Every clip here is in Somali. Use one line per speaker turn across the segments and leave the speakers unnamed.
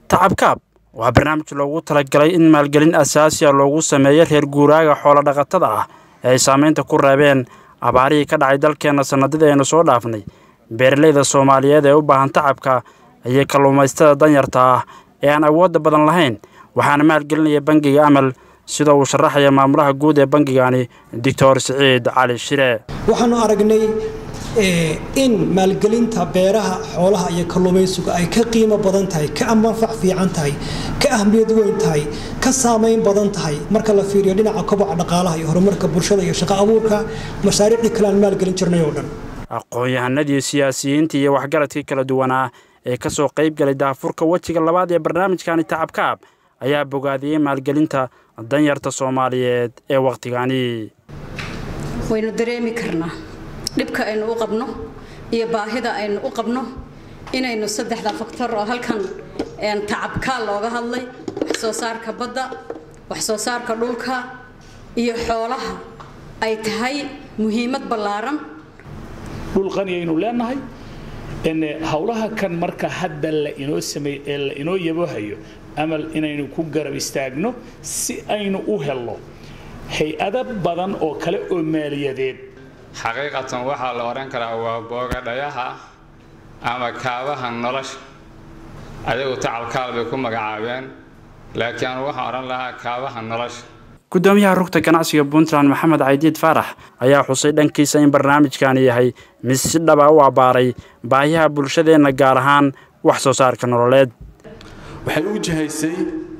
tacabkaab waa barnaamij loogu talagalay in maalgelin asaasiya loogu sameeyo reer guuraaga xoolo dhaqatada ah ee ay saamaynta ku reebeen abaarihii ka dhacay dalkeenna sannadadii aynu soo dhaafnay beeralayda soomaaliyeed ee u baahan tacabka iyo kalluumaystada danyarta ah ee aan awoodda badan lahayn waxaana maalgelinaya bangiga amal sida uu sharaxaya maamulaha guud ee bangigani doctor siciid cali shire
waxaanu aragnay in maalgelinta beeraha xoolaha iyo kalluumaysigu ay ka qiimo badan tahay ka manfac fiican tahay ka ahmiyad weyn tahay ka saamayn badan tahay marka la fiiriyo dhinaca koboca dhaqaalaha iyo horumarka bulshada iyo shaqo abuurka mashaariicdii kale aan maalgelin jirnay oo dhan
aqoon-yahanadii siyaasiyiintii iyo waxgaradkii kala duwanaa ee ka soo qayb galay daafurka wejiga labaad ee barnaamijkani tacabkaab ayaa bogaadiyey maalgelinta danyarta soomaaliyeed ee wakhtigani
waynu dareemi karnaa dhibka aynu u qabno iyo baahida aynu u qabno inaynu saddexda faktor oo halkan tacabkaal looga hadlay wax soo saarka badda wax soo saarka dhulka iyo xoolaha ay tahay muhiimad ballaaran
dhul qani aynu leenahay howlaha kan marka hadda la inoo sameey ee la inoo yabohayo amal inaynu ku garab istaagno si aynu u helno hay-ado badan oo kale oo maaliyadeed
xaqiiqatan waxaa la odhan karaa waa boogadhayaha ama kaabaha nolosha ayagu tacalkaal bay ku magacaabeen laakiin anu waxaan odhan lahaa kaabaha nolosha
guddoomiyaha rugta ganacsiga puntland maxamed caydiid faarax ayaa xusay dhankiisa in barnaamijkani yahay mid si dhaba u abbaaray baahiyaha bulshadeenna gaar ahaan wax soo saarka nololeed
waxay u jihaysay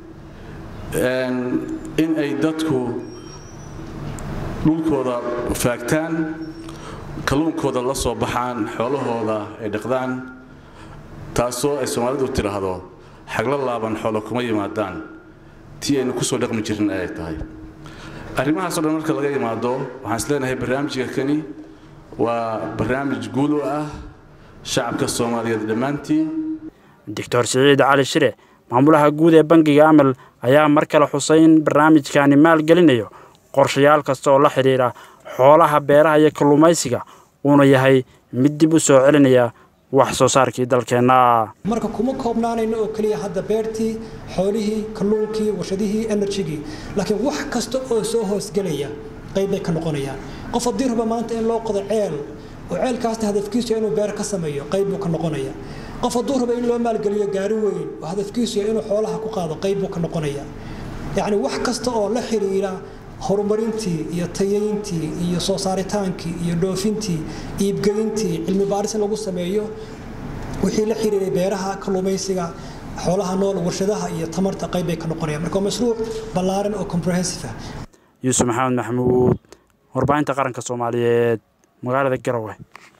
in ay dadku dhulkooda faagtaan kalluunkooda la soo baxaan xoolahooda ay dhaqdaan taasoo ay soomaalidu tidhaahdo xagla laaban xoolo kuma yimaadaan tii aynu ku soo dhaqmi jirin ayay tahay arrimahaasoo dhan marka laga yimaado waxaan isleenahay barnaamijka kani waa barnaamij guul u ah shacabka soomaaliyeed dhammaantii
doctor siciid cali shire maamulaha guud ee bangiga amal ayaa mar kale xusay in barnaamijkani maalgelinayo qorshayaal kasta oo la xidhiidha xoolaha beeraha iyo kalluumaysiga uuna yahay mid dib u soo celinaya wax soo saarkii dalkeenna
marka kuma koobnaanayno oo keliya hadda beertii xoolihii kalluunkii warshadihii enerjigii laakiin wax kasta oo soo hoosgelaya qayb bay ka noqonayaan qof haddii raba maanta in loo qodo ceel oo ceelkaasna hadafkiisu inuu beer ka sameeyo qayb buu ka noqonaya qof hadduu raba in loo maalgeliyo gaari weyn oo hadafkiisu inuu xoolaha ku qaado qayb buu ka noqonaya yacni wax kasta oo la xidhiidha horumarintii iyo tayayntii iyo soo saaritaankii iyo dhoofintii iibgeyntii cilmi baaris in lagu sameeyo wixii la xiriiray beeraha kalluumaysiga xoolaha nool warshadaha iyo tamarta qayb bay ka noqonayaan marka waa mashruuc ballaaran oo comprehensive ah
yuusuf maxamed maxamuud warbaahinta qaranka soomaaliyeed magaalada garowe